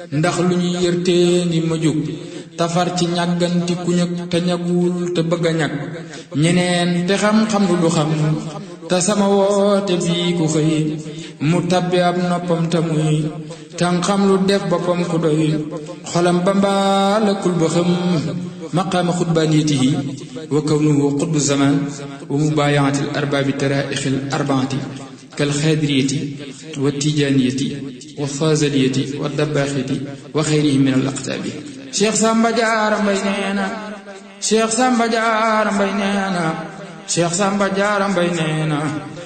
ndax lu ñu yërtee ni ma jóg tafar ci ñàgganti ku ñëg te ñagul te bëgg a ñag ñeneen te xam-xam lu xam te sama woote bii ku xëy mu tabbi ab noppam te muy tan xam lu def boppam ku doy xolam ba mbaalakul ba xam maqaama xutbaaniyatihi wa kawnuhu xutbu zaman wa mubaayaati al arbaabi taraaixi al arbaati kal xaadiriyati wa tijaaniyati wa faazaliyati wa dabbaaxiti wa xayrihi min al aqtaabi Cheikh Samba Diarra Mbaye nee na Cheikh Samba Diarra Mbaye nee na Cheikh Samba Diarra Mbaye nee na